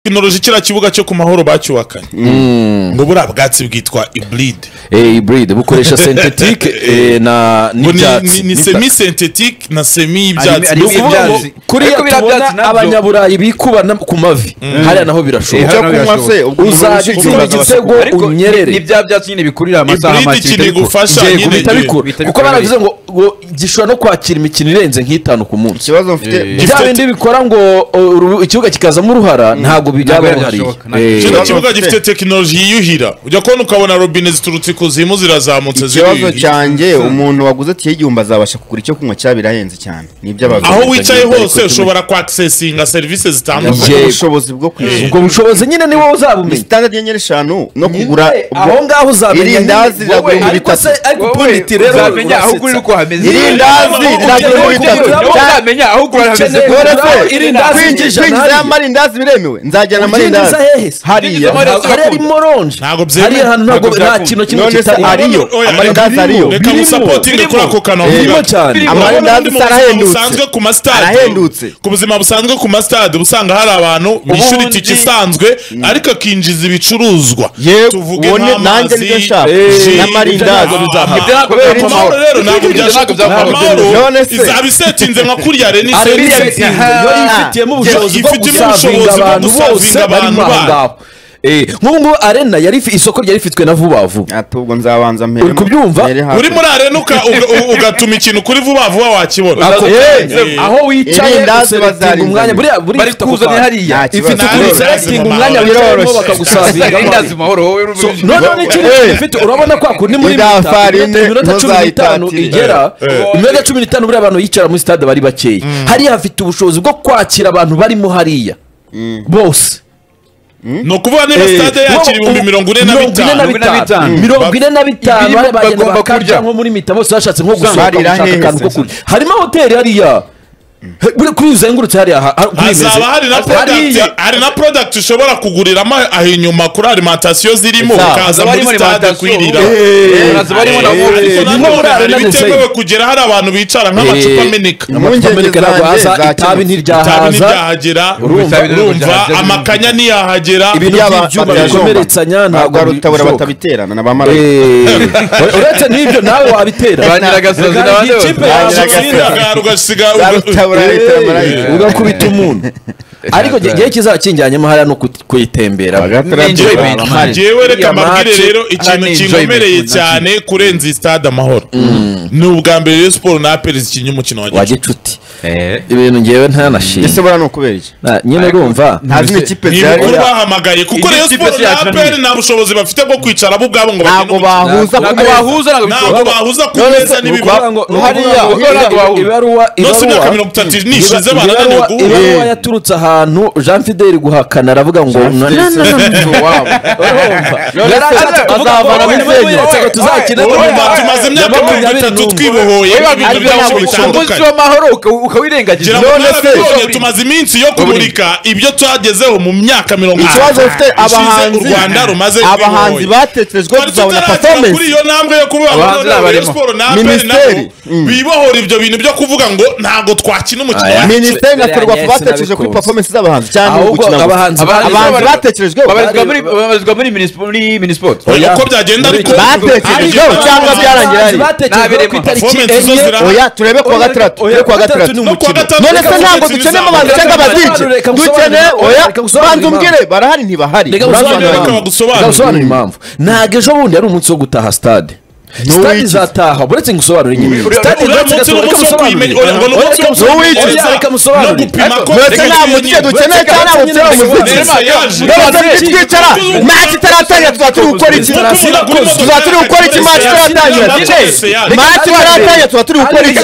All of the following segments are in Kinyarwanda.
inuruza kiriya kibuga cyo ku mahoro bacyubakanye ngo buriya bwatsi bwitwa iburide eh iburide bukoresha sentetike eh, na ngo ni- n'ibyatsi ni- ni n'ibita- semi sentetike na semi y'ibyatsi ari- ni ni Ibyatsi. ukuvuga ngo ukuvuga kuriya Ariko biriya byatsi tubona nabyo- abanyaburayi bikuba na- ku mavi hariya naho Eh, birashoboka hano icyo kunywa se ubwo umuntu uzajya wishimye utsinda uraza igitego ariko unyerere ni bya byatsi nyine bikurira amasaha Ibride make ikintu bikora. igufasha Yego, nyine- bihita bihita eh, bikura. bikura kuko baravuze ngo ngo gishobora no kwakira imikino irenze nk'itanu ku munsi ikibazo mfite Eh, bya Gifite- bindi bikora ngo uh, uru- ikibuga kikazamo uruhara ntabwo byaba Ntabwo bihariye byashoboka, ntabwo Eh, kino Ikibazo kibuga mfite. gifite tekinoloji yiyuhira ujya kubona ukabona robine ziturutse ikuzimu zirazamutse ikibazo ziriyuhira cyanjye umuntu waguze tiye igihumbi azabasha kugura icyo kunywa cya birahenze cyane ni iby'abantu aho wicaye hose ushobora kwakisesinga serivisi zitandukanye Yego. ubushobozi bwo kwishyura ubwo bushobozi nyine ni wowe ni uzabumenya sitandadi y'enyenyeri eshanu no kugura Eh, ubwo- aho ngaho uzamenya irindazi nyine. riragura muri ariko se bitatu ariko Wowe ubundi rero uzamenya aho ugurira uko hameze irindazi riragura muri Ukeneye bitatu kugura- Wowe Cyane- uzamenya aho ugurira hameze Ukeneye- Bora se, Irindazi kwinjiza- ijana kwinjiza hariya. ya marindazi biremewe nzajyana amarindazi Ubyinjiza hehe se? hariya Ubyinjiza amarindazi hariya ari moronje Ntabwo byemewe. hariya hantu ntabwo Ntabwo nta byakunda. kintu kimwe none se kitari ariyo Oya, amarindazi ariyo reka birimo, musapotinge birimo. kuri ako kantu birimo cyane Birimo. Amarindazi se arahendutse? busanzwe ku masitade Arahendutse. ku buzima busanzwe ku masitade usanga hari abantu bishyura Ubundi- itike isanzwe ariko akinjiza ibicuruzwa Yewe, tuvuge ubone nanjye nk'amazi nibyo nshaka. ji, N'amarindazi. ibyo ntabwo Ibyo ntabwo bizapfa. byapfa amahoro amahoro. rero ntabwo Ibyo byashaka ntabwo byapfa amahoro amahoro. None se- izaba isetinze nka kuriya reni Ari isetinze. biriya bintu, yo yifitiyemo ubushobozi bwo Yifitiyemo gusavinga ubushobozi bwo abantu bose gusavinga barimo abantu bayo. aho ngaho Eh, nk'ubu ngubu arena yari ifi- isoko ryari rifitwe na vuba vuba ati ubwo nzabanza mpere Uri kubyumva? mpere hafi. uri muri arena uka- uga- u- ugatuma ikintu kuri vuba vuba wakibona Ako- eh, aho wicaye irindazi useretinga bazarinzana. umwanya buriya buriya bari ifite ako kuzanye kantu. hariya Nta kibazo. ifite Nta ukuntu kibazo. useretinga Nta umwanya kibazo. wicayemo Biroroshye. bakagusavinga irindazi amahoro. mahoro wowe So, noneho n'ikindi Eh. kintu gifite urabona kwa kundi muri Iriya minota farine minota- iminota cumi n'itanu ntuzayitatire. igera Eh. iminota cumi n'itanu buriya abantu yicara muri stade bari bakeya hariya hafite ubushobozi bwo kwakira abantu barimo hariya bose ni ukuvuga niba sitade yakira ibihumbi mirongo ine na bitanu Mirongo ine na bitanu. mirongo ine na bitanu Ibiribwa bari bagenda bagomba bakarya kurya. nko muri mita bose bashatse nko gusohoka barira gushaka hehe akantu ko se? kurya harimo hoteli hariya He, buriya kuri uzengurutse hariya ha- ha- kuri iyi meze. hazaba hari na product Hariya. hari na product ushobora kuguriramo aho inyuma kuri alimantasiyo zirimo Exact. ukaza muri stade kwirira Eh, ariko ni nanone nko muri hari Arena de bitemewe kugera hari abantu bicara nk'amacupa Eh, ameneka Impungenge Amerika ntabwo haza zanjye zakemutse. itabi itabi ntiryahaza ntiryahagera Urumva- urumva amakanya ntiyahagera ibintu Yaba by'ibyuma batajomba. bikomeretsanya ntabwo ntabwo ari utabura bishoboka. batabiterana ni abamarayika Eh, uretse n'ibyo nawe wabitera Ba nyiragasozi Hari n'abandi ikipe bose. yaje Ba nyiragasozi. utsindira. Ugashinga, ugasiga Za uga- rutabura leta y'amarayika. ugakubita umuntu ariko igihe kizakijyanyemo hariya no ku- kuyitembera enjoyment. Hari. njyewe reka Iriya mbabwire match rero ikintu ari kinkomereye enjoyment. cyane kurenza iyi stade amahoro ni ubwa mbere rero siporo na aperi zikinnye umukino wa wa gicuti gicuti ibintu ngewe ntanashima ese buriya ni ukubera iki Na- nyine urumva nta zindi kipe ni zihari ibikuru bahamagaye kuko Iyi rero kipe siporo si na yacu aperi ni- nta bushobozi bafite bwo kwicara bo ubwabo ngo bagire ntabwo bahuza ku ntabwo bahuza meza ntabwo ntabwo bishoboka bahuza ku None meza se ni n'ibikorwa ukuvuga ngo- ni Hariya, ukuvuga hariya ngo twahura. ibaruwa nose imyaka ibaruwa mirongo itatu Iba- nishize bananiwe ibaruwa- guhura ibaruwa Eh. yaturutse ahantu jean fideli guhakana aravuga ngo na- na- na- yari ashatse kuvuga ngo azavana wowe Bisenya. weretse ngo tuzakine n'u Wowe, wowe, Urumva Rwanda. tumaze imyaka Ya mirongo makumyabiri itatu n'umwe. twibohoye ibintu Ariko byinshi ntabwo bishoboka. umunsi bitandukanye w'amahoro uka- ukawirengagiza ngira ngo None se- narabibonye tumaze iminsi yo kumurika ibyo twagezeho mu myaka mirongo ikibazo bafite ishize abahanzi u Rwanda rumaze abahanzi rwibohoye. batekerejwe twari tutaragera tuzabona kuri performance iyo ntambwe yo kuba Abahanzi abakora Rayon n'abarimu. Sport na APR Minisiteri. nabo bibohora ibyo bintu byo kuvuga ngo ntabwo twakina umukino Aya. wa minisiteri na Biriya ferwafa nyese batekereje kuri nabikunze. performance z'abahanzi cyane mu ahubwo gukina gusa. abahanzi Abahanzi abahanzi bari- batekerejweho babarizwa muri babarizwa muri minispo- muri minisiporo Oya, uko byagenda ariko batekerejeho Ariko- cyangwa byarangira ari batekereje Nabirema. ku itariki Performance zo enye zirahari. oya turebe kuwa gatandatu turebe kuwa gatandatu ni no kuwa umukino gatanu none se reka ntabwo gusobanurira dukeneye abahanzi impamvu. Reka cyangwa abazici gusobanurire, reka dukeneye gusobanurire, oya reka gusobanurire banza umbwire barahari ntibahari Reka Banza gusobanurire umbwire. impamvu. bagusobanurire. Ndagusobanurira impamvu ntabwo ejo bundi ari umunsi wo gutaha stade stade N'uwikize. izataha uretse ngo usobanure nyine stade uriya izatsega- munsi ni reka umunsi wo musobanurire. kuyimenya- oya, ngo ni Oya, umunsi reka wo musobanurire. kuyimenya- Oya, reka musobanurire. no gupima ko ndetse nta mukino dukeneye cyane abo tureba umuziki Ndetse yaje. ndabona twicara nta kitaratangira tuzaba turi gukora iki tuzaba turi gukora iki match itaratangira match itaratangira tuzaba turi gukora iki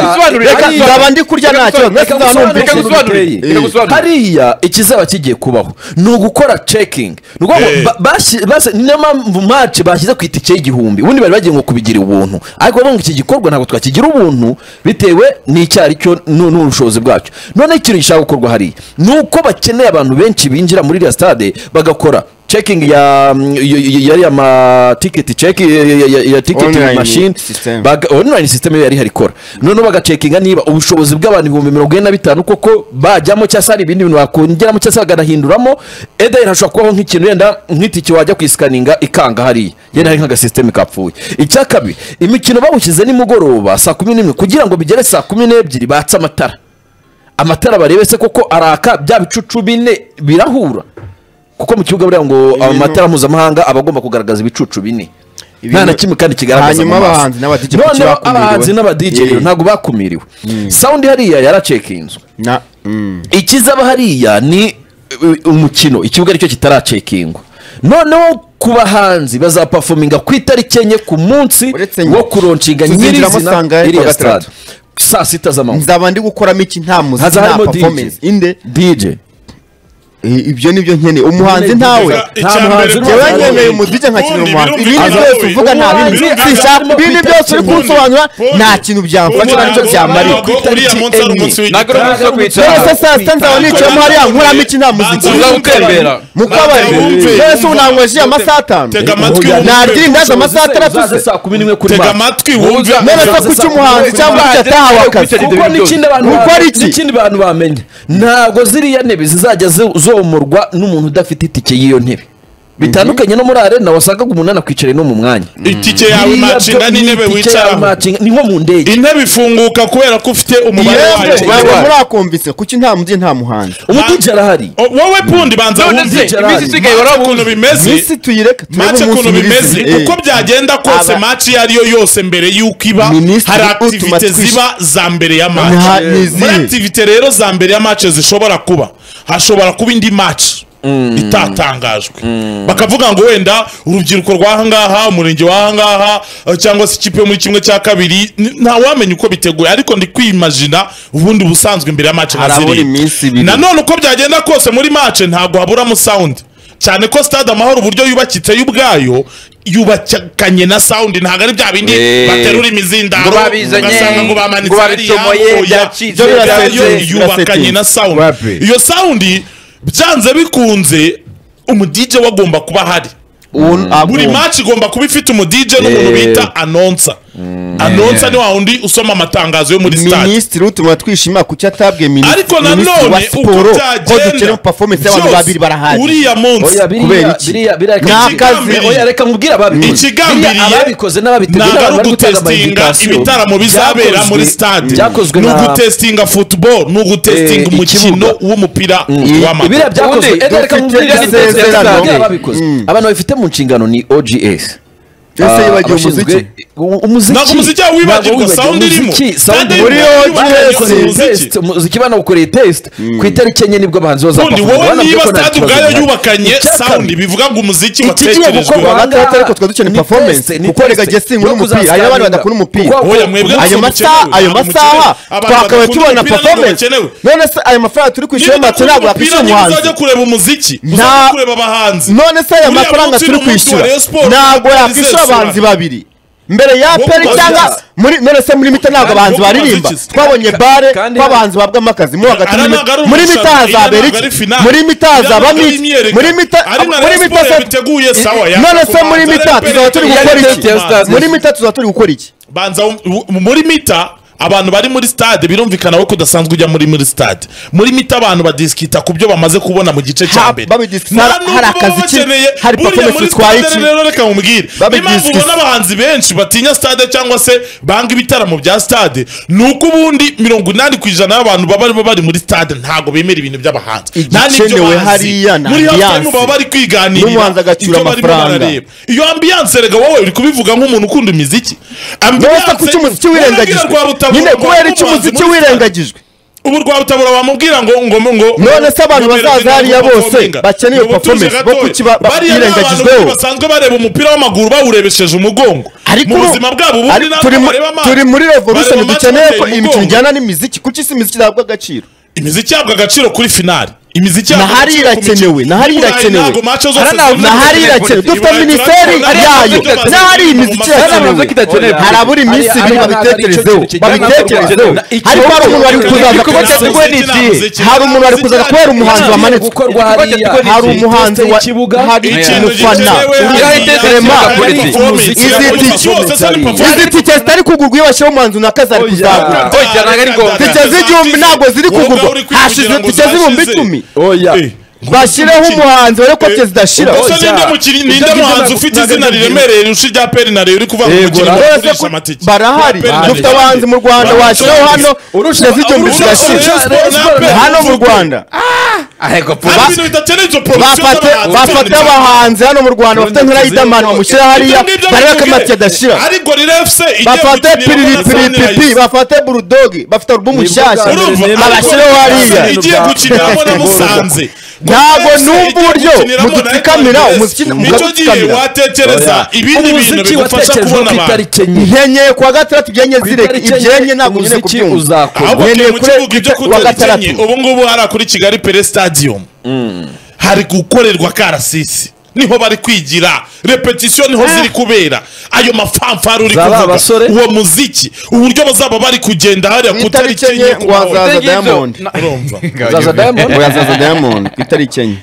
reka nzaba ndi kurya nta kibazo mwese Reka nzaba gusobanurire numva iki ikintu gusobanurire. biteye. Reka gusobanurire. hariya ikizaba kigiye kubaho ni ugukora cekingi ni ukuvuga ngo Eh. ba- bashyi- base- niyo mpamvu mace bashyize ku itike y'igihumbi ubundi bari bagiye ngo kubigira ubuntu ariko bavuga ngo iki gikorwa ntabwo twakigira ubuntu bitewe n'icyo ari cyo n'u- n'ubushobozi bwacyo noneho ikintu gishaka gukorwa hariya ni uko bakeneye abantu benshi binjira muri iriya stade bagakora checking ya yari amatiketi check ya- ya- ya- ya ticket Online machine system. baga- online system yo yari ihari ikora noneho bagacekinga niba ubushobozi bw'abantu ibihumbi mirongo ine na bitanu koko bajyamo cyangwa se hari ibindi bintu bakongeramo cyangwa se bakanahinduramo eda hashobora kubaho nk'ikintu yenda nk'itike wajya kuyisikaninga ikanga hariya yenda hari nk'agasisiteme kapfuye icya kabiri imikino bawushyize nimugoroba saa kumi n'imwe kugira ngo bigere saa kumi n'ebyiri batse amatara amatara barebe se koko araka bya bicucu bine birahura kuko mu kibuga buriya ngo amatara mpuzamahanga aba agomba kugaragaza ibicucu bine nta na kimwe kandi kigaragaza Hanyuma mu maso. abahanzi n'aba DJ Noneho abahanzi n'abadj kuki bakumiriwe? Yeah. ntabwo bakumiriwe sawundi hariya yaracekinzwe na mm. ikizaba hariya ni uh, umukino ikibuga aricyo kitaracekingwa noneho ku bahanzi bazapafominga ku itariki enye ku munsi Uretse wo nyine. kuroncinga Tuzinjiramo nyirizina sanga ari iriya kuwa gatandatu. sitade saa sita z'amanywa nzaba ndi gukoramo iki nta muziki haza nta harimo DJ performance inde DJ I- ibyo nibyo nkeneye umuhanzi ntawe nta muhanzi urimo jyewe Ntawe. nkeneye umuziki nkakinira umuhanzi ibindi byose uvuga nta bindi Umuhanzi sinshaka arimo ibindi byose uri kwitabira. kunsobanura nta kintu byamfasha nta nicyo byamarira ntabwo uriya munsi ari umunsi ntabwo ari umunsi wo kwicara rero se saa sita nzaba nicayemo hariya nkuramo iki nta muziki Banza uza gutembera mu kabari Wumve. rero se unanywesheje amasaha atanu Tega amatwi Oya, wumve. nagira indaza amasaha atandatu uzaze se saa kumi n'imwe kuri tega mara amatwi wumve none se kuki umuhanzi cyangwa kuki atahawe akazi kuko n'ikindi abantu Kuko ba- ari iki? n'ikindi abantu bamenya ntabwo ziriya ntebe zizajya zo- zomorwa n'umuntu udafite itike y'iyo ntebe bitandukanye no muri arena wasangaga umuntu anakwicaranye no mu mwanya itike yawe Biriya macinga byo- n'intebe itike yawe wicaraho macinga- ni nko mu ndege intebe ifunguka kubera ko ufite umubare yemwe wayo ntabwo murakumvise kuki nta mubyeyi nta muhanzi umudije arahari O- wowe pundi banza none se wumve Gerard. iminsi isigaye Match warabuze ukuntu bimeze minsi tuyireke turebe mace umunsi ukuntu bimeze nyir'izina uko byagenda kose Aba- maci iyo ariyo yose mbere y'uko iba Minisitiri hari utuma akitivite twish- ziba za mbere ya Nta- maci ni muri izihe? akitivite rero za mbere ya maci zishobora kuba hashobora kuba indi maci itatangajwe bakavuga ngo wenda urubyiruko rw'ahangaha umurenge w'ahangaha eh, cyangwa se ikipe yo muri kimwe cya kabiri n- ntawamenya uko biteguye ariko ndi kwimajina ubundi busanzwe imbere ya maci nka Harabura ziriya. iminsi ibiri. nanone uko byagenda kose muri mace ntabwo haburamo sound cyane ko stade amahoro uburyo yubakitse y'ubwayo yubakanye na sound ntabwo ari bya bindi Eh. baterura imizindaro Ngo babizanye, ugasanga ngo ngo bamanitse babicomoye, hariya, byacitse, oya. byacitse, Yo byasettinze. yubakanye na sound Wapi? iyo sound byanze bikunze umudije we agomba kuba ahari buri match igomba kuba ifite umudije n'umuntu bita anonsa anonsa ni wa wundi usoma amatangazo yo muri stade minisitiri utuma twishima kuki atabwiye minisitiri ariko minisitiri wa nanone uko siporo ko dukeneye performance y'abantu byose, babiri barahari uriya munsi oya biriya kubera iki? biriya biriya Ni reka- akazi. oya reka nkubwire ababikoze Ikigambiriye Biriya ababikoze n'ababiteguye ntabwo ari n'abantu bari gutanga ugutesitinga ama-invitation. ibitaramo bizabera Byakozwe- muri stade byakozwe ni na- ugutesitinga football ni ugutesitinga Eh, umukino ikibuga. w'umupira biriya w'amaguru byakozwe Ubundi Ede, reka dufite nkubwire isezerano. ababikoze ababikoze Mm. abantu babifite mu nshingano ni ogs ese Ah, yibagiwe abashinzwe- umuziki U- umuziki Ntabwo umuziki wawe wibagirwa, Ntabwo sound wibagiwe. irimo. Umuziki- Sound sound irimo. muri OGS. Muri OGS. Test, umuziki banawukoreye test ku itariki enye nibwo abahanzi ubundi bazapafominga. wowe Banabyo niba ko nta stade kibazo ubwayo gihari. yubakanye Icya sound kabiri, bivuga ngo umuziki ikigiye watekerejwe gukorwa aha ngaha ahangaha ariko twari dukeneye ni performance, test, ni kuko test erega Justin yo muri umupira, kuzasangira. hari n'abandi badakunda umupira. Kuko- Oya, mwebwe kuko- ayo ntabwo masaha mukenewe, ayo ntabwo masaha mukenewe. Abantu twakabaye bakunda tubona umupira ntabwo performance bakenewe. none se ayo mafaranga turi kwishyura niba y'amatwi ntabwo yakwishyura umuhanzi uzajya kureba umuziki uzajya Nta- kureba abahanzi none se aya Uriya mafaranga munsi turi ni umunsi wa kwishyura Rayon Sports, ntabwo ntabwo yakwishyura bizasura. abahanzi babiri mbere ya Bo peri kubaza cyangwa iki? muri none se muri mita ntabwo Kandi abahanzi bo kubaza baririmba iki? twabonye bare kandi- tw'abahanzi babwamo akazi mo hagati muri Ara mita- ntabwo ari muri mita umusaruro, iriya hazabera ntabwo ari iki finale. muri mita Iriya ntabwo hazaba ari iki imyiyerekano. muri mita Ari na muri Rayon mita Sports se- yabiteguye, sawa, ya- none se muri kubanza mita ari tuzaba turi peri- gukora yari iki test ya stade. muri mita tuzaba turi gukora iki banza wum- wu- muri mita abantu bari muri stade birumvikana ko udasanzwe ujya muri muri stade muri mita abantu badisikita ku byo bamaze kubona mu gice cya Ha- mbere babidiskita, Nta hari- nubwo hari baba akazi ki? bakeneye, Hari buriya performance muri zitwaye stade iki? rero reka nkubwire niyo mpamvu Babidiskita. ubona abahanzi benshi batinya stade cyangwa se banga ibitaramo bya stade ni uko ubundi mirongo inani ku ijana y'abantu baba barimo bari muri stade ntabwo bemera ibintu by'abahanzi nta n'ibyo Igikenewe bazi. hariya ni muri halftime ambiance. baba bari kwiganirira N'umuhanzi agacyura ibyo barimo amafaranga. barareba. iyo ambiance rega wowe uri kubivuga nk'umuntu ukunda imiziki none se kuki umuziki wirengagijwe nyine kubera iki umuziki wirengagijwe ubu rwa rutabura wamubwira ngo ngo ngo None se abantu bazaza hariya bose bakeneye performance, bo kuki ba- ba- birengagijweho? basanzwe bareba umupira w'amaguru bawurebesheje umugongo mu ubu- buzima bwabo ubundi ariko ntabwo turi mu- bareba amaso. turi muri revolution Bareba match dukeneye bateye ko imikino umugongo. ijyana n'imiziki kuki si imiziki ihabwa agaciro imiziki ihabwa agaciro kuri finali imiziki Nahari yacu irakenewe ku irakenewe, mikino. nahari I Burayi irakenewe. ntabwo match zose Hariya zihurira ntabwo- ku nahari mikino. irakene I dufite Burayi minisiteri turahabona- yayo turahabona- n'ahari imiziki turahabona- irakenewe hari abura iminsi ibiri babitekerezeho babitekerezeho ariko hari umuntu wari kuzaza Igikorwa cyateguwe n'iki? hari umuntu wari kuzaza kubera umuhanzi wamanitswe gukorwa hariya hari umuhanzi wa hari ikintu fana izi tike zitari kugurwa iyo bashyiraho umuhanzi runaka zari kuzagura tike z'igihumbi ntabwo ziri kugurwa hashize tike z'ibihumbi icumi bashyireho umuhanzi urebe ko tike zidashira ubwo se ninde mukinnyi ninde muhanzi ufite izina riremereye rirusha irya peri na rero uri kuvuga ngo umukinnyi bagurisha amatike barahari Ya peri dufite na Rayon. abahanzi mu rwanda washyiraho hano tike z'igihumbi urusha- zidashira urusha- urusha- hano mu rwanda hari ibintu bidakeneye izo porosiyo bafate bafate abahanzi hano mu rwanda bafite nka riderman bamushyira hariya barebe ko amatiyo adashira ariko rero efuse bafate piripiripipi bafate burudogi bafite alubumu nshyashya urumva abashyireho hariya igiye gukiniramo na musanze ntabwo numva uburyo mudutsikamira umuziki nicyo gihe mugatutsikamira watekereza ibindi bintu umuziki bigufasha watekerejwe kubona ku abantu itariki enye nkenyeye kuwa gatandatu ibyenye zireke itariki ibyenye ntabwo nkeneye umuziki kubyumva uzakorwa ahubwo Nkeneye turi mu kure- kibuga ibyo kuwa kutarikennye gatandatu. ubu ngubu hariya kuri kigali pere stadium hari gukorerwa karasisi niho bari kwigira repetisiyo niho ziri kubera ayo mafamfari uri Za ba kuvuga basore? uwo muziki uburyo bazaba bari kugenda hariya Ku ku itariki itariki enye enye wazaza kubohora. Diamond. urumva uzaza diamond uyazaza diamond ku itariki enye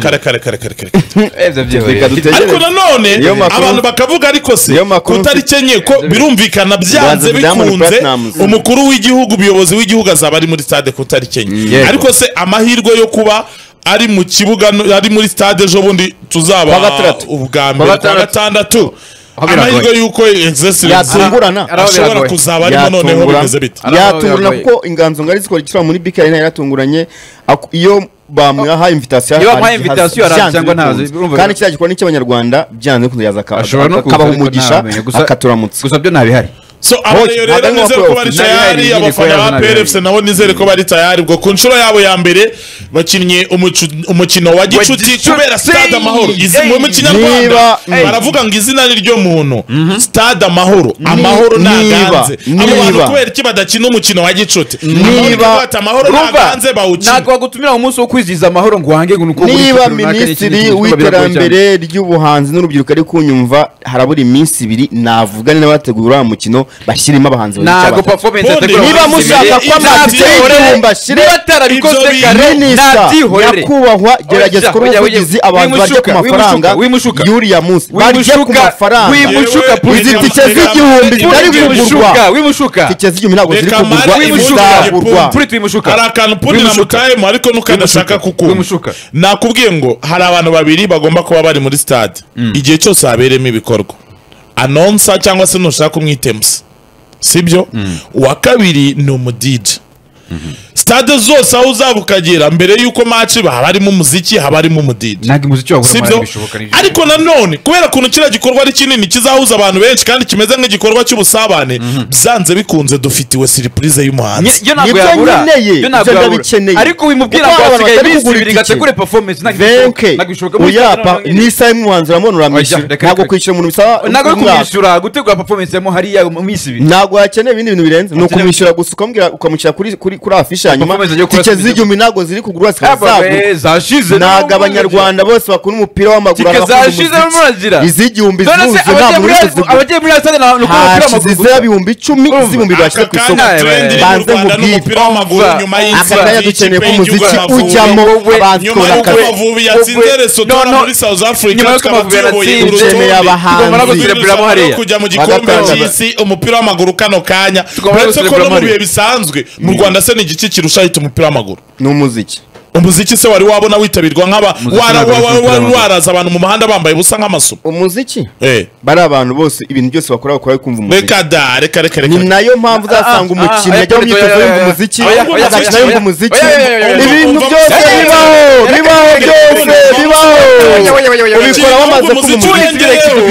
kare kare kare kare kare reka dutegereze ariko nanone Niyo makuru- abantu bakavuga ariko se Niyo makuru- kutariki enye ko birumvikana byanze Bazi Diamond bikunze Platnumz. umukuru w'igihugu umuyobozi w'igihugu azaba ari muri stade kutariki enye yego. ariko se amahirwe yo kuba ari mu kibuga no- ari muri stade ejo bundi Kuwa tuzaba gatandatu. ubwa mbere kwa gatandatu. gatandatu Aho biragoye. amahirwe y'uko excellency yatungurana ashobora kuzaba arimo noneho Yatungura- bimeze bita yatungurana kuko inganzo ngari zikora ikisura muri bk arena yaratunguranye Ako- iyo bamuha invitasiyo Iyo bamuha arazi- invitation arazi byanze cyangwa ntazi, bikunze. urumva- kandi kiriya gikorwa ni icy'abanyarwanda byanze bikunze yaza aka- Ashobora no kuza, akabaha ariko umugisha ntamenya. Gusa- akaturamutsa gusa byo ntabihari so aba rero ntabwo rero ari nizere ko nk'uko bari nari hari tayari inyandiko abafana ba yazo nari PRFC hari. nabo nizere ko bari tayari ubwo ku nshuro yabo ya mbere bakinnye umucu- umukino wa gicuti gicuti! kubera stade amahoro izi mu kinyarwanda Niba- baravuga ngo izina ni ryo muntu stade amahoro amahoro ntaganze niba- abo bantu niba- kubera iki badakina umukino wa gicuti Niba- niba amahoro ntaganze bawukina ntabwo wagutumira mu munsi wo kwizihiza amahoro ngo uhange ngo ni uko buri niba kipe runaka n'ikindi minisitiri gihugu biragoye cyane. w'iterambere ry'ubuhanzi n'urubyiruko ari kunyumva harabura iminsi ibiri navugane n'abategura uriya mukino bashyiremo abahanzi babiri cyangwa ntabwo batatu. performance Ubundi yateguwe niba mu minsi mushaka ibiri, ko amatike ntabyihorere, y'igihumbi ashire, niba atarabikoze ibyo kare minisita ntabyihorere nyakubahwa gerageza Oya, ukore oya, ubuvugizi oya, abantu barya ku wimushuka, mafaranga wimushuka, wimushuka. y'uriya munsi barya ku wimushuka mafaranga wimushuka Yewe, izi wimushuka. tike z'igihumbi zitari kugurwa wimushuka wimushuka tike z'igihumbi ntabwo ziri Reka kugurwa mari wimushuka. izagurwa Turi twimushuka hari akantu pundi na Wimushuka. mutayemu ariko nukadashaka Wimushuka. kukumva Wimushuka. nakubwiye ngo hari abantu babiri bagomba kuba bari muri stade igihe cyose habereyemo ibikorwa anonsa cyangwa se nushaka umwitemusi sibyo uwa kabiri ni umudije stade zose aho uzaba ukagera mbere y'uko match haba harimo umuziki haba harimo umudije ntabwo umuziki wawe sibyo ariko nanone kubera ukuntu kiriya gikorwa ari kinini kizahuza abantu benshi kandi kimeze nk'igikorwa cy'ubusabane byanze bikunze dufitiwe siripurize y'umuhanzi yo ntabwo Nibyo yabura nkeneye, yo ntabwo ibyo yabura ndabikeneye. ariko wimubwira Kuko ngo abantu hasigaye batari iminsi kugura ibiri itike. gategure performance ntabwo bishoboka. venke Ntabwo bishoboka. uyapa Muri- n'isaha y'umuhanzi uramuha Oya, uramwishyura reka- ntabwo reka- kwishyura umuntu bisaba ntabwo ari umwaka. kumwishyura gutegura performance yamo hariya mu minsi ibiri ntabwo hakeneye ibindi bintu birenze ni ukumwishyura gusa ukamubwira ukamushyira kuri kuri kuri afishe hanyuma Performance yo kurasa tike imidugudu. z'igihumbi ntabwo ziri kugurwa zikaba zagurwa zashize ntabwo abanyarwanda bose bakunda umupira w'amaguru Tike abakunda zashize umuziki. n'umuragira. iz'igihumbi none se zuzuye abagiye ntabwo muri uri kuzigura abagiye muri asade na ni uko umupira w'amaguru hashize gusa. ibihumbi icumi Urumva, z'ibihumbi bashyira ku isoko Aka kanya trend iri mu banze Rwanda ni nkubwire. umupira w'amaguru Umva, nyuma aka y'inzira kanya dukeneye ko umuziki ujyamo abahanzi nyuma kubona y'uko akazi amavubi yatsinze Ubwe- Lesotho no, no. muri South Africa Nyuma y'uko tukaba Amavubi tuyoboye yatsinze, urutonde yemeye abahanzi. tugomba no Tugomba gusereburamo hariya kujya mu gikombe Bagatanga. cy'isi umupira w'amaguru kano kanya Tugomba no uretse ko no gusereburamo mu bihe hariya. bisanzwe mu Rwanda se ni igiki kirusha hita umupira w'amaguru ni umuziki umuziki se wari wabona witabirwa nk'aba Umuziki wara- ntabwo ari wa- wa- umupira w'amaguru. waraza abantu mu muhanda bambaye ubusa nk'amasumo umuziki Eh, bari abantu bose ibintu byose bakora bakora bari kumva umuziki reka da reka reka ni reka nayo mpamvu uzasanga Ah, ah, umukinnyi ah, ajya mu ah, myitozo ah, yumva ah, umuziki ah, ah, agakina ah, yumva ah, umuziki ah, ah, ah, ibintu ah, byose ah, bibaho bibaho byose bibaho ubikora bamaze kumva umuziki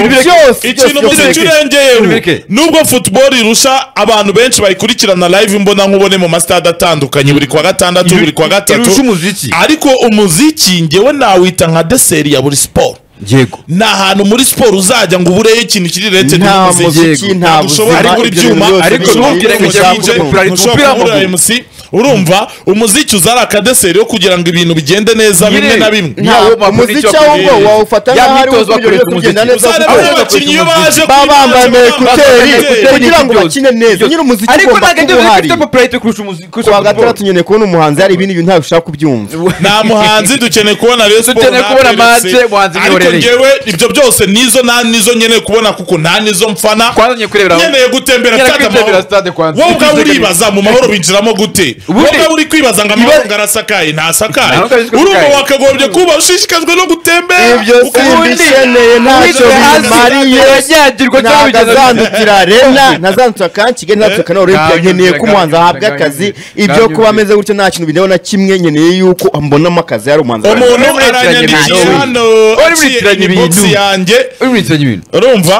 byose ikintu byose umuziki byose urengeyeho Bireke. nubwo football irusha abantu benshi bayikurikirana live imbona nkubone mu masitade atandukanye buri kwa gatandatu buri kwa irusha gatatu umuziki ariko umuziki ngewe nawita nka deseri ya buri siporo yego ni ahantu muri siporo uzajya ngo ubureyo ikintu kiri rete nta muziki nta ntabwo ushobora buzima ari kuri ibyo bintu byuma byose ariko bibaho. ntubwire ngo ntubwire jya ngo mu mupira w'amaguru. umupira w'amaguru urumva umuziki uzari akadeseri yo kugira ngo ibintu bigende neza bimwe na bimwe nta Nyawo mpapuro umuziki nicyo ahubwo akubwira. wawufata Ya nk'aho ari myitozo uburyo bwo bakoresha kugenda umuziki. neza uzarebe koko. abakinnyi iyo baje baba bambaye ama ekuteri kwidagadura kugira ngo bakine neza nyine umuziki ariko ugomba ntabwo kuba ibyo bintu uhari bifite popularite kurusha umuzi- kurusha kwa football. gatandatu nyine kubona umuhanzi hari ibindi bintu ntabwo ushaka kubyumva nta muhanzi dukeneye kubona rero siporo Dukeneye kubona match, muhanzi ariko nihorereye. ngewe ibyo byose nizo nta nizo nkeneye kubona kuko nta nizo mfana Twazanye kurebera aho. nkeneye gutembera Nkeneye stade kwitembera amahoro. stade kwanza. wowe ubwawe uribaza mu mahoro binjiramo gute wowe Ubundi- ubwawe uri kwibaza ngo amahoro ngo arasakaye ntasakaye Ntabwo ariko urumva asakaye. wakagombye kuba ushishikajwe no gutembera ibyo Ubundi- simbikeneye ntacyo Ubundi hasi bimariye iranyagirwa cyangwa ntabwo bigeze- azandukira rena ntazandukira kandi kigali ntazandukira Ntabwo na orempia nkeneye ko nzandukira, umuhanzi ahabwa ntabwo akazi nzandukira, ibyo ntabwo kuba nzandukira. ameze gutyo nta kintu bindeba na kimwe nkeneye yuko ambonamo akazi yari umuhanzi umuntu Uri muri aranyandikiye tiranye hano Uri muri aciye tiranye inbox ibintu. yanjye Uri muri nsengero ibintu. urumva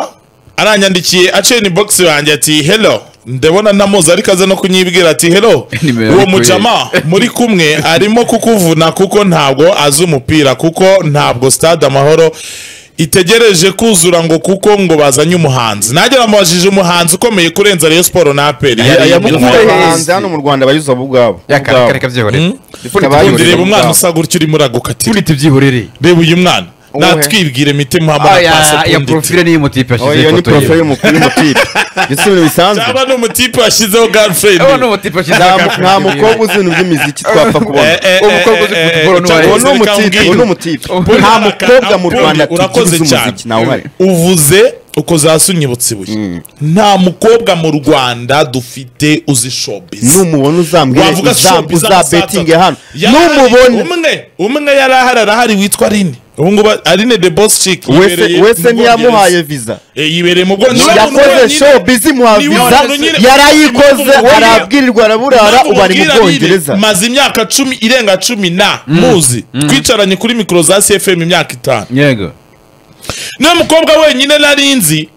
aranyandikiye aciye ni box yanjye ati hello ndabona namuzi ariko aze no kunyibwira ati hello Nimero uwo yari mujama muri kumwe arimo kukuvuna kuko ntabwo azi umupira kuko ntabwo stade amahoro itegereje kuzura ngo kuko ngo bazanye umuhanzi nanjye namubajije umuhanzi ukomeye kurenza Rayon Sport na APR yamukuye Yari yamukuye. abahanzi hano mu rwanda bayuza bo ubwabo Reka- ubwabo. reka- reka byihorere. Ipfundikizo Kabaye byihorere. reba umwana usa gutya urimo uragukatira Ipfundikizo byihorere. reba uyu mwana Uwuhe? natwibwire mitima Ah, hamwe na ya- pasi ya apfunditse profile n'iyi motipe Oh, yashyizeho iyo ni ifoto ye. porofile y'umukuru y'umupira ndetse ibintu bisanzwe cyaba ni umutipe washyizeho girlfriend Uwo ni umutipe yashyizeho Nta- agafuni nta inyuma. mukobwa uzi ibintu by'imiziki twapfa kubona Uwo mukobwa uzi football ni uwahe? uwo ni Uwo umutipe uwo ni umutipe Paul nta Baraka, mukobwa mu Paul, rwanda tugize urakoze cyane umuziki nawe uhari uvuze uko zasunyibutse ibuye nta mukobwa mu rwanda dufite uzi showbiz numubona uzambwire wavuga uzam- showbiz uzabetinge amasata. hano Yarahari, numubona umwe umwe yari ahari arahari witwa Aline ubu ngubu Aline the boss chick wese yibereye wese mu ntiyamuhaye Bwongereza. visa Eh, yibereye mu Bwongereza yakoze show bizi muha Ni wa visa muntu nyine- yarayikoze Ni wa- arabwirirwa araburara ubu ari mu Namubwira bwongereza Aline, maze imyaka cumi irenga cumi na muzi twicaranye kuri mikoro za CFM imyaka itanu Yego. niwe mukobwa wenyine nari nzi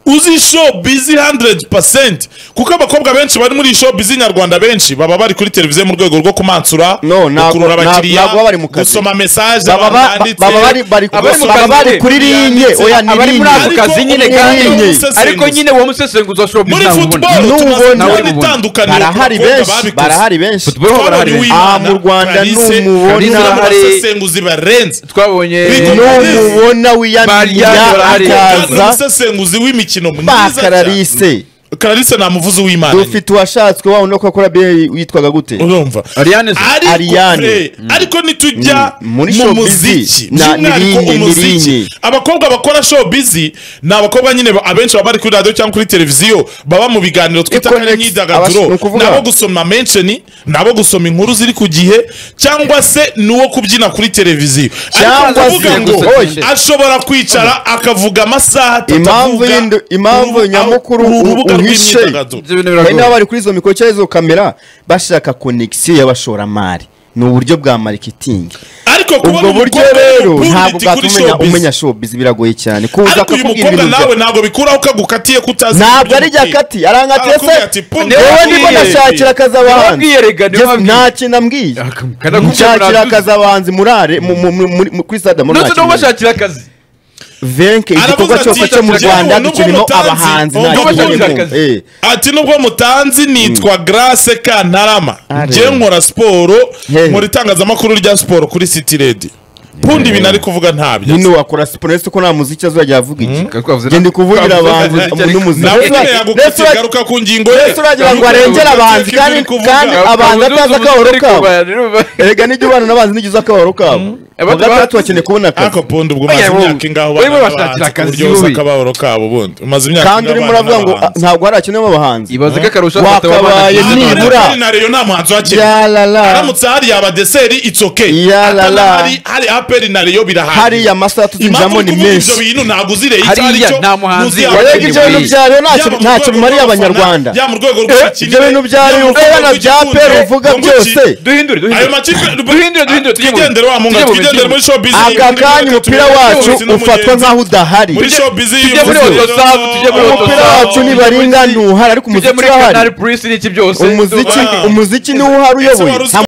uzi show bizi 100% kuko abakobwa benshi bari muri show bizi nyarwanda benshi baba bari kuri televiziyo mu rwego rwo kumansura No, ntabwo- gukurura ntabwo- abakiriya ntabwo baba bari mu kazi. gusoma mesaje baba ba- baba bari bari ku- Abari mu baba kazi bari nyine. kuri linye oya ni Abari muri ako linye Ariko kazi nyine umuntu nyine kandi usesenguza. ariko nyine uwo musesenguzi wa show muri business ntabwo football ubona. N'ubona- tunazibona N'ubona- itandukaniro ku barahari bakobwa benshi babikoze. barahari benshi Football ho Twabonye barahari. Uwimana, Ah, mu Rwanda Clarisse, n'umubona Clarisse ahari- n'abasesenguzi barenze twabonye Big no. numubona wiyamira Barya barahari. Kandi akaza umusesenguzi w'imikino mwiza cyane bakararise Clarisse ni umuvuzi w'Imana nyine. dufite uwashatswe wa uno kokora be witwaga gute urumva Ariane se- ariko Ariane. eh, ariko nitujya Mm. Muri mu showbiz muziki na- ni by'umwihariko rinye, ni umuziki rinye. abakobwa bakora showbiz ni abakobwa nyine ba- abenshi baba bari kuri radiyo cyangwa kuri televiziyo baba mu biganiro twita Econex, ko ari abas- ni imyidagaduro ukuvuga- ni abo gusoma mensheni ni abo gusoma inkuru ziri ku gihe cyangwa se ni uwo kubyina kuri televiziyo ariko Cyangwa kuvuga se ngo gusetesha. ashobora kwicara akavuga amasaha atatu Impamvu avuga y'indu- impamvu urubuga- nyamukuru uru rubuga uhishe. rw'imyidagaduro ibyo bintu hari n'aba biragoye bari kuri izo mikoro cyangwa izo kamera bashaka konegisiyo y'abashoramari ni uburyo bwa marikitingi ariko kubona ubwo buryo umukobwa rero w'umupunditi ntabwo kuri bwatumenya showbiz. umenya showbiz biragoye cyane kuza ariko uyu akakubwira mukobwa ibintu nawe bya- ntabwo bikuraho ko agukatiye kutazi ntabwo ari iby'umupira. ryakati arangatiye se Arakubwira ati, "Pundi, yewe ndimo wabwiye- ndashakira akazi abahanzi wabwiyerega, niwe Yes, wabwiye. nta kintu ambwiye Kanakubwira nshakira murabizi. akazi abahanzi murare mu- mu- mu- muri- mu- kuri stade amahoro ndetse nta kintu ambwiye. n'ubashakira akazi venke Aravuga igikorwa ati, cyose cyo mu "Yewe, rwanda nubwo dukirimo mutazi, abahanzi nta nubwo kintu bashakira ambwiye. akazi." Eh. ati nubwo mutanzi nitwa grace kantarama njye nkora siporo Hey. nkora itangazamakuru rya siporo kuri city red pundi ibintu ari kuvuga ntabyo nyine wakora siporo ese ko nta muziki azajya avuga iki Twari twavuze- genda kuvugira twavuze abantu muziki, ariko- n'umuziki nawe Restaurant- nyine yagukatiye restaurant- garuka ku ngingo Ese uragira ngo arengere abahanzi kandi Abahanzi kandi abahanzi atazi akabaro kabo kabo erega nijya ubana n'abanzi nijya uzi akabaro kabo Abandi bahanzi- gatandatu bakeneye kubona akazi ariko pundi ubwo Oya, umaze wowe- imyaka ingaho wowe ubana bashakira n'abahanzi ku akazi, buryo wose wowe. akababaro kabo bundi umaze imyaka kandi urimo ubana uravuga ngo n'abahanzi. "Ah, ntabwo hari akeneye abahanzi ibaze ko akarusho afata Wakabaye wabana- Hano nibura. hari na Rayon nta muhanzi wakiriye yarara aramutse hari yaba deseri it's okay Ya la la. hari hari aperi na Rayon birahari hariya amasaha tuzinjiramo ni ibyo menshi bintu ntabwo uzireye icyo Hariya ari cyo nta muhanzi ntuzi warega yaba erega ibyo bintu ari- bya rero ntacyo yaba mu ntacyo rwego bimariye rw'abafana, abanyarwanda yaba mu rwego ibyo bintu bya yaba mu rero rwego bya rw'igikunde, pera uvuga ngo byose iki? duhindure ayo duhindure makipe Duhindure, duhindure, tujye mu- twigendere wa munga tujye mu twigendere muri showbiz aka kanya umupira wacu ufatwa nk'aho udahari muri showbiz tujye muri Autosave, tujye muri umupira Autosave. wacu nibaringa ntuhari ariko tujye umuziki muri urahari kanari purisi n'iki byose umuziki Wow. umuziki niwo uhari uyoboye wari uzi nta